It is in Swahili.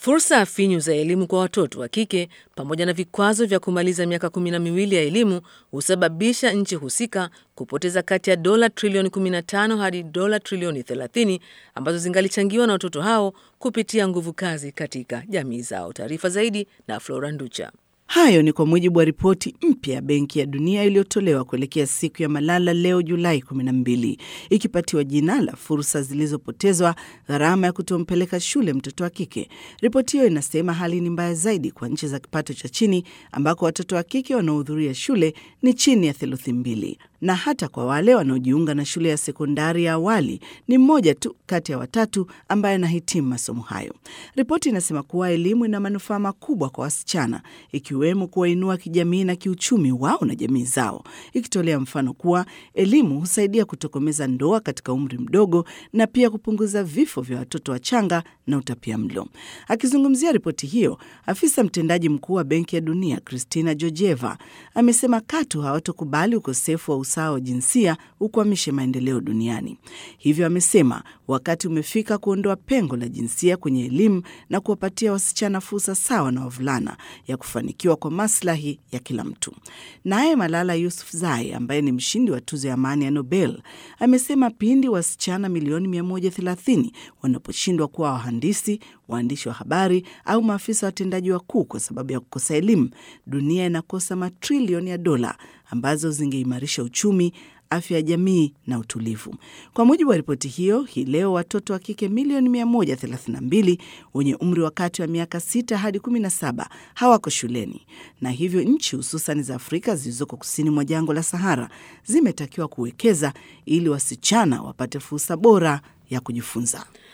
Fursa finyu za elimu kwa watoto wa kike pamoja na vikwazo vya kumaliza miaka kumi na miwili ya elimu husababisha nchi husika kupoteza kati ya dola trilioni 15 hadi dola trilioni 30 ambazo zingalichangiwa na watoto hao kupitia nguvu kazi katika jamii zao. Taarifa zaidi na Flora Nducha. Hayo ni kwa mujibu wa ripoti mpya ya Benki ya Dunia iliyotolewa kuelekea siku ya Malala leo Julai 12, ikipatiwa jina la fursa zilizopotezwa, gharama ya kutompeleka shule mtoto wa kike. Ripoti hiyo inasema hali ni mbaya zaidi kwa nchi za kipato cha chini, ambako watoto wa kike wanaohudhuria shule ni chini ya theluthi mbili, na hata kwa wale wanaojiunga na shule ya sekondari ya awali ni mmoja tu kati ya watatu ambaye anahitimu masomo hayo. Ripoti inasema kuwa elimu ina manufaa makubwa kwa wasichana ikiwemo kuwainua kijamii na kiuchumi wao na jamii zao, ikitolea mfano kuwa elimu husaidia kutokomeza ndoa katika umri mdogo na pia kupunguza vifo vya watoto wachanga na utapia mlo. Akizungumzia ripoti hiyo, afisa mtendaji mkuu wa Benki ya Dunia Kristina Georgieva amesema katu hawatokubali ukosefu wa usawa wa jinsia ukwamishe maendeleo duniani. Hivyo amesema wakati umefika kuondoa pengo la jinsia kwenye elimu na kuwapatia wasichana fursa sawa na wavulana ya kufanikiwa kwa maslahi ya kila mtu. Naye Malala Yousafzai ambaye ni mshindi wa tuzo ya amani ya Nobel amesema pindi wasichana milioni 130 wanaposhindwa kuwa wahandisi, waandishi wa habari au maafisa watendaji wakuu kwa sababu ya kukosa elimu, dunia inakosa matrilioni ya dola ambazo zingeimarisha uchumi afya ya jamii na utulivu. Kwa mujibu wa ripoti hiyo, hii leo watoto wa kike milioni 132 wenye umri wa kati wa miaka 6 hadi 17 hawako shuleni, na hivyo nchi hususan za Afrika zilizoko kusini mwa jangwa la Sahara zimetakiwa kuwekeza ili wasichana wapate fursa bora ya kujifunza.